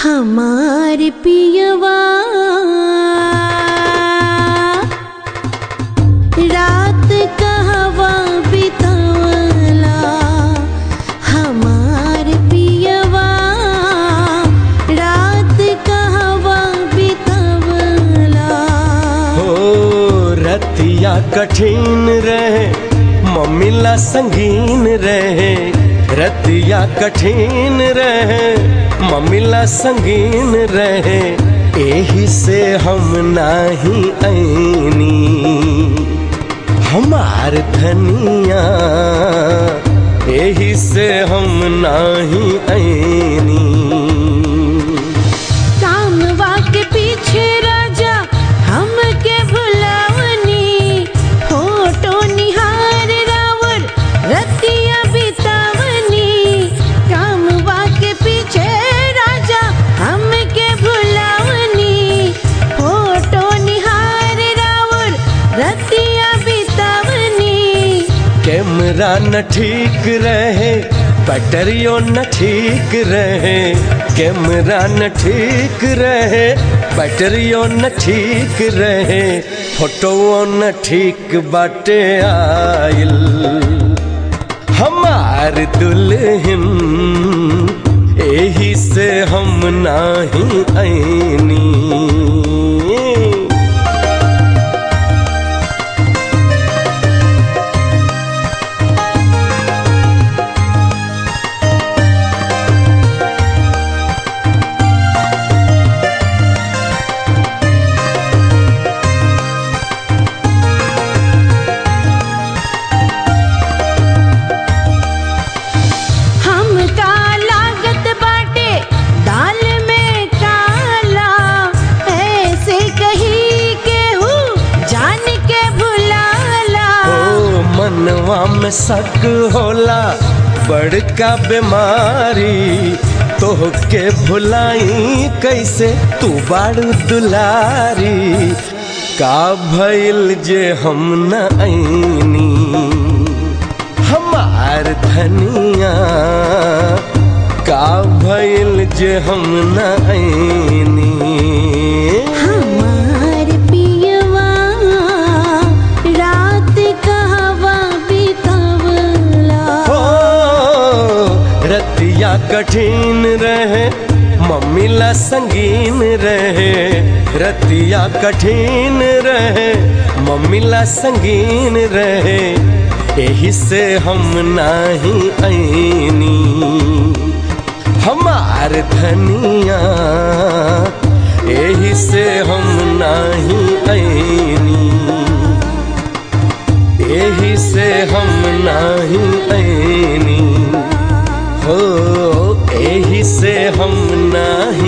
हमार पियवा रात कहवा बितवला हमार पियवा रात कहवा बितवला हो रतिया कठिन रहे मम्मीला संगीन रहे रतिया कठिन रहे मम्मीला संगीन रहे एही से हम नाही ऐनी हमार धनिया एही से हम नाही ऐनी कामवा के पीछे राजा हमके भुलावनी फोटो निहार रावर रतिया बितावनी कामवा के पीछे राजा हमके भुलावनी फोटो निहार रावर रतिया बितावनी कैमरा न ठीक रहे बैटरियो न ठीक रहे कैमरा न ठीक रहे बैटरियो न ठीक रहे फोटो न ठीक बाटे आइल हमार दुल्हन एही से हम नाही ऐनी हमका लागत बाटे दाल में काला ऐसे कही के हूँ जान के भुलाला ओ मनवा में शक होला बड़का बीमारी तोहके भुलाई कैसे तू बाड़ू दुलारी का भइल जे हम न ऐनी हमार धनिया का भइल जे हम न ऐनी हमार पियवा रात कहवा बितवला हो रतिया कठिन रहे मम्मीला संगीन रहे रतिया कठिन रहे मम्मीला संगीन रहे एही से हम नाही ऐनी हमार धनिया एही से हम नाही ऐनी एही से हम नाही ऐनी हो एही से हम नाही